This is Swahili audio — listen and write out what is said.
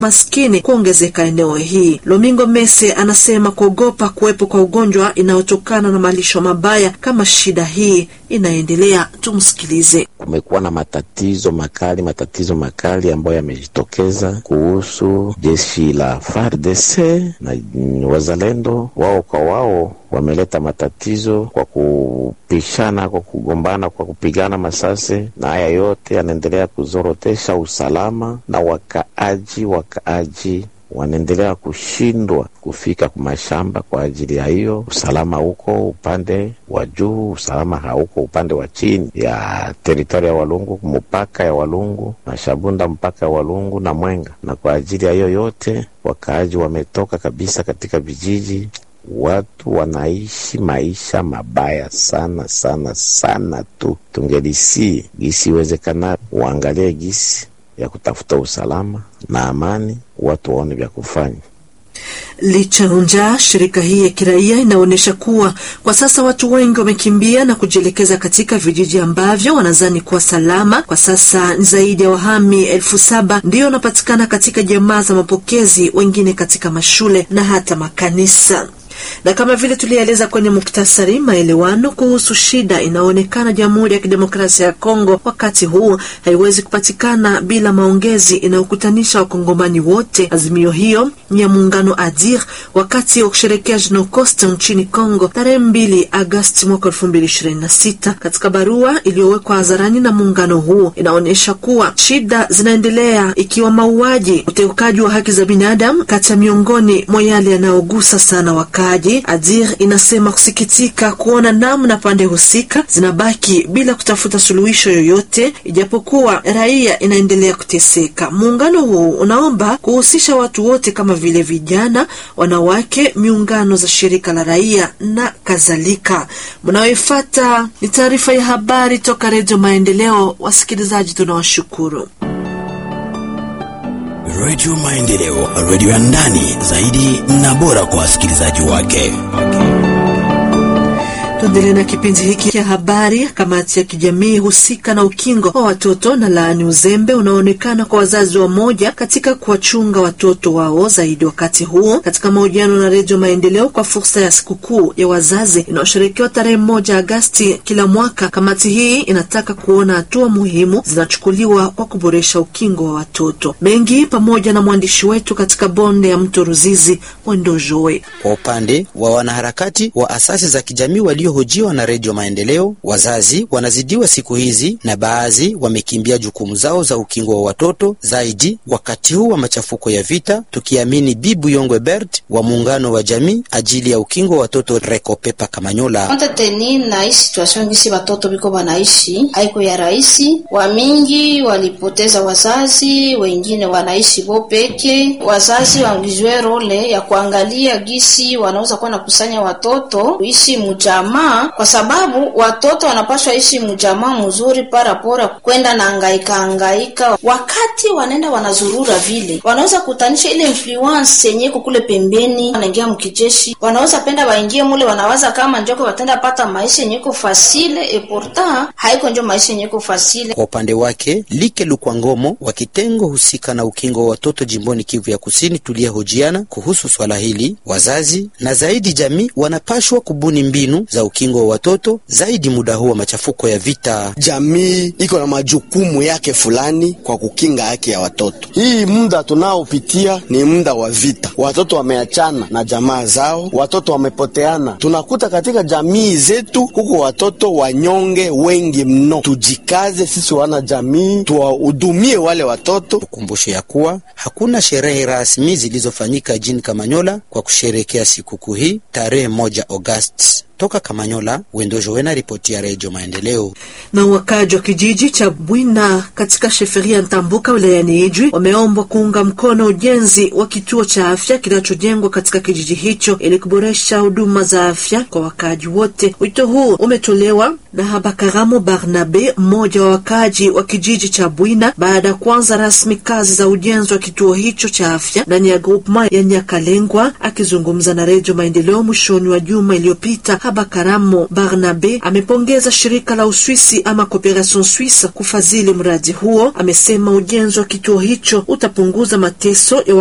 maskini kuongezeka eneo hii. Lomingo Mese anasema kuogopa kuwepo kwa ugonjwa inayotokana na malisho mabaya kama shida hii inaendelea. Tumsikilize. Kumekuwa na matatizo makali, matatizo makali ambayo yamejitokeza kuhusu jeshi la FARDC na wazalendo wao kwa wao wameleta matatizo kwa kupishana, kwa kugombana, kwa kupigana masase, na haya yote yanaendelea kuzorotesha usalama na wakaaji. Wakaaji wanaendelea kushindwa kufika kwa mashamba kwa ajili ya hiyo usalama huko upande wa juu, usalama hauko upande wa chini ya teritoria ya Walungu, mpaka ya Walungu na Shabunda, mpaka ya Walungu na Mwenga. Na kwa ajili ya hiyo yote wakaaji wametoka kabisa katika vijiji watu wanaishi maisha mabaya sana sana sana tu. Tungelisi gisi iwezekana waangalie gisi ya kutafuta usalama na amani, watu waone vya kufanya. Licha njaa, shirika hii ya kiraia inaonyesha kuwa kwa sasa watu wengi wamekimbia na kujielekeza katika vijiji ambavyo wanadhani kuwa salama. Kwa sasa ni zaidi ya wahami elfu saba ndio wanapatikana katika jamaa za mapokezi, wengine katika mashule na hata makanisa na kama vile tulieleza kwenye muktasari, maelewano kuhusu shida inayoonekana Jamhuri ya Kidemokrasia ya Kongo wakati huu haiwezi kupatikana bila maongezi inayokutanisha wakongomani wote. Azimio hiyo ni ya muungano ADIR wakati wa kusherekea Jenocost nchini Kongo tarehe mbili Agosti mwaka elfu mbili ishirini na sita. Katika barua iliyowekwa hadharani na muungano huo inaonyesha kuwa shida zinaendelea ikiwa mauaji, uteukaji wa haki za binadamu kati ya miongoni mwa yale yanayogusa sana wakati Adir inasema kusikitika kuona namna pande husika zinabaki bila kutafuta suluhisho yoyote, ijapokuwa raia inaendelea kuteseka. Muungano huu unaomba kuhusisha watu wote kama vile vijana, wanawake, miungano za shirika la raia na kadhalika. Mnayoifata ni taarifa ya habari toka Redio Maendeleo. Wasikilizaji, tunawashukuru. Redio Maendeleo, redio ya ndani zaidi na bora kwa wasikilizaji wake. Tuendelee na kipindi hiki cha habari. Kamati ya kijamii husika na ukingo wa watoto na laani uzembe unaoonekana kwa wazazi wa moja katika kuwachunga watoto wao zaidi wakati huo. Katika mahojiano na Redio Maendeleo kwa fursa ya sikukuu ya wazazi inayosherekewa tarehe moja Agasti kila mwaka, kamati hii inataka kuona hatua muhimu zinachukuliwa kwa kuboresha ukingo wa watoto. Mengi pamoja na mwandishi wetu katika bonde ya mto Ruzizi, Mwendojoe. Kwa upande wa wanaharakati wa asasi za kijamii walio hojiwa na Redio Maendeleo, wazazi wanazidiwa siku hizi na baadhi wamekimbia jukumu zao za ukingo wa watoto zaidi wakati huu wa machafuko ya vita, tukiamini Bibu Yongwe Bert wa muungano wa jamii ajili ya ukingo wa watoto Rekopepa Kamanyola. Konte teni na hii situation gisi watoto biko banaishi haiko ya rahisi. Wamingi walipoteza wazazi, wengine wanaishi bo peke. Wazazi wangizwe role ya kuangalia gisi wanaweza kuwa nakusanya watoto kuishi mujama kwa sababu watoto wanapaswa ishi mjamaa mzuri parapora kwenda na angaika angaika. Wakati wanaenda wanazurura vile, wanaweza kutanisha ile influence yenye iko kule pembeni, wanaingia mkijeshi, wanaweza penda waingie mule, wanawaza kama njoko watenda pata maisha yenye iko fasile, e pourtant haiko njo maisha yenye iko fasile. Kwa upande wake Like Lukwangomo wa kitengo husika na ukingo wa watoto jimboni Kivu ya Kusini tuliyehojiana kuhusu swala hili, wazazi na zaidi jamii wanapashwa kubuni mbinu za ukingo wa watoto zaidi muda huu wa machafuko ya vita. Jamii iko na majukumu yake fulani kwa kukinga haki ya watoto. Hii muda tunaopitia ni muda wa vita, watoto wameachana na jamaa zao, watoto wamepoteana. Tunakuta katika jamii zetu huko watoto wanyonge wengi mno. Tujikaze sisi wana jamii, tuwahudumie wale watoto. Tukumbushe ya kuwa hakuna sherehe rasmi zilizofanyika jini Kamanyola kwa kusherekea sikukuu hii tarehe moja Agosti. Toka Kamanyola, Wendojo Wena, ripoti ya Redio Maendeleo. Na wakaji wa kijiji cha Bwina katika sheferia Ntambuka wilayani Ijwi wameombwa kuunga mkono ujenzi wa kituo cha afya kinachojengwa katika kijiji hicho ili kuboresha huduma za afya kwa wakaji wote. Wito huu umetolewa na Habakaramo Barnabe, mmoja wa wakaji wa kijiji cha Bwina, baada ya kuanza rasmi kazi za ujenzi wa kituo hicho cha afya ndani ya grupema ya Nyakalengwa. Akizungumza na Redio Maendeleo mwishoni wa juma iliyopita Kahaba Karamo Barnabe amepongeza shirika la Uswisi ama Cooperation Suisse kufadhili mradi huo. Amesema ujenzi wa kituo hicho utapunguza mateso ya